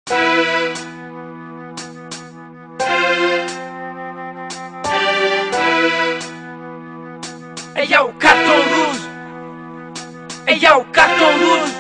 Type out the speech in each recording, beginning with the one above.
Hey yow carton rouge Hey yow carton rouge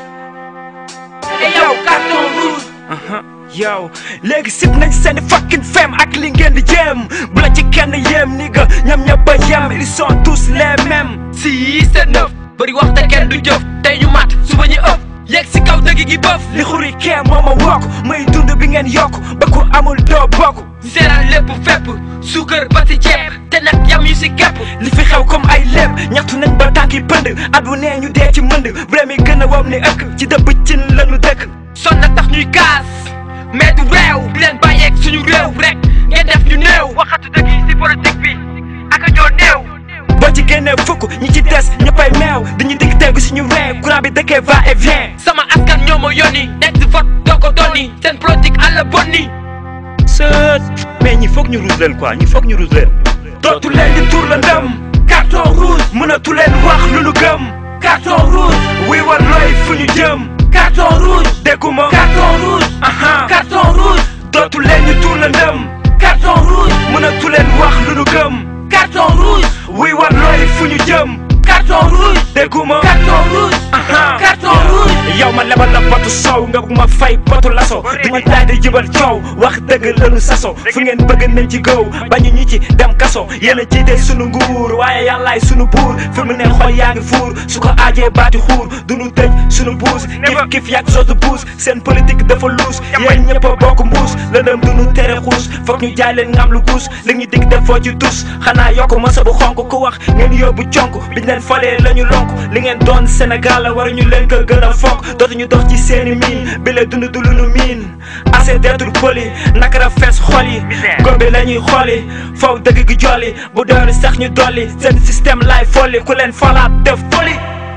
Hey yow carton rouge yow léegi sib nañ seeni fucking femme ak li ngeen di jéem bu la ci kenn yéem ni nga ñam ñëpp a yem ils sont tous les mêmes si c'est neuf bëri wax te kenn du jëf tey ñu mat suba ñu ëpp yegg si kaw dëgg gi bëf li xuri kee moo ma wokk muy dund bi ngeen yokk ba ku amul doo bokk seeraan lépp fépp suukar ba si ceeb te nag yam yu si kepp li fi xew comme ay léeb ñaxtu nañ ba tànki pënd at bu nee ñu dee ci mënd vrai mi gën a wam ni ëkk ci dëbb cin lañu dëkk son na tax ñuy kaas mais du réew di leen bàyyeeg suñu réew rek ngeen def ñu néew waxatu dëgg yi si politique bi ak a ñoo néew boo ci génnee fukk ñi ci des ñëppay meew dañuy digg tegu suñu réew courant bi dëkkee va et vient sama askan ñoo ma yónni nekk di vote doo ko donni seen politique àll bonni sët mais ñi foog ñu ruus leen quoi ñi foog ñu ruus leen dootu leen di tuur la ndëm carton rouge mënatu leen wax lu nu gëm carton rouge wi war looy fu ñu jëm carton rouge dégguma carton rouge aha carton rouge dootu leen di tuur la ndëm carton rouge mënatu leen wax lu nu gëm carton rouge wi war looy fu ñu jëm carton rouge dégguma carton rouge aha carton rouge yow ma lebal la potu sow nga bu ma fay potu laso duñu daal di jibal coow wax dëgg lanu saso fu ngeen bëgg nañ ci gëw bañu ñi ci dem kaso yéen a jiite sunu nguur waaye yàllaay sunu buur fi mu ne xol yaa ngi fuur su ko aajee baati xuur duñu tëj sunu buus kif kif yàgg soosu buus seen politique dafa luus yéen ñëpp a bokk mbuus lëndëm duñu tere xuus foog ñu jaay leen ngam lu guus li ñu dig def foo ci tus xanaa yokk masa bu xonk ku wax ngeen yóbbu conk biñ leen falee la ñu lonk li ngeen doon Sénégal la war ñu leen ko gën a fonk dootuñu dox ci seeni miin bi la dund du lu nu miin assez d'être poli naka la fees xol yi góobe la ñuy xooli faw dëgg gi jolli bu doon sax ñu dolli seen système laay folli ku leen falaat def foli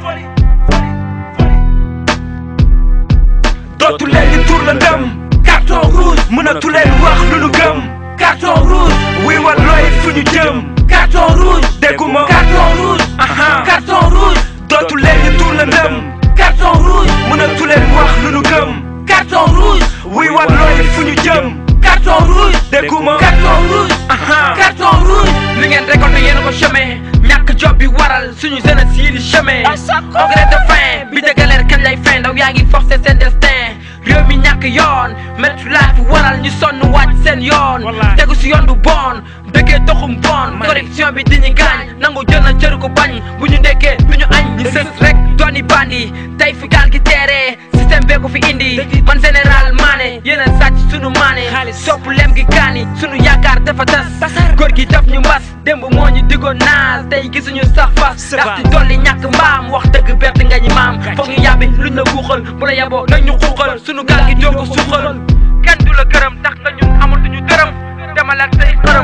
dootu leen di tur la ndëm carton rouge mënatu leen wax lu nu gëm carton rouge wi war looy fu ñu jëm carton rouge dégguma carton rouge aha carton rouge dootu leen di tur la ndëm carton rouge mënatu leen wax lu nu gëm carton rouge wi war looy fu ñu jëm carton rouge dégguma carton rouge aha carton rouge li ngeen récolté yéen a ko chômé ñàkk job bi waral suñu jeunesse yi di chômé au gré de fin bi de galère kañ lay fin ndaw yaa ngi forcé seen destin réew mi ñàkk yoon métti laa fi waral ñu sonn wàcc seen yoon tegu si yoon bu bon dëggee toxum bon corruption bi di ñu gaañ nangu jël na cëru ko bañ bu ñu ndekkee du ñu añ ñu sës rek dooni bandi tey fi gaal gi teeree système bee ko fi indi man général maane yéen a sàcc sunu maane sopp lem gi kaani sunu yaakaar dafa tas góor gi daf ñu mbas démb moo ñu diggoon naas tey gisuñu sax fas ndax ci dolli ñàkk mbaam wax dëgg bett nga ñi maam foog ñu yàbbi luñ la guuxal bu la yaboo nag ñu xuuxal sunu gaal gi doo ko suuxal kenn du la gërëm tax nga ñun amatuñu dërëm demal ak say xërëm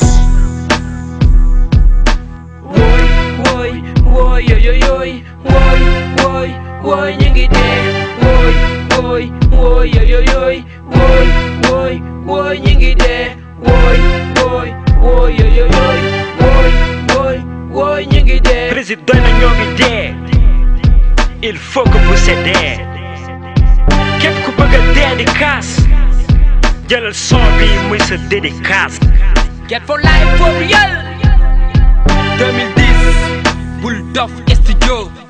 wooy wooy wooy yooy yooy wooy wooy wooy ñu ngi dee wooy wooy wooy yooy yooy wooy wooy wooy ñu ngi dee wooy wooy wooy yooy yooy wooy wooy wooy ñu ngi dee président doy na ñoo ngi dee il faut que vous cédez képp ku bëgg a dee di kaas jëlal son bi muy sa dédicace Get for life for real 2010 Bull Doff Studio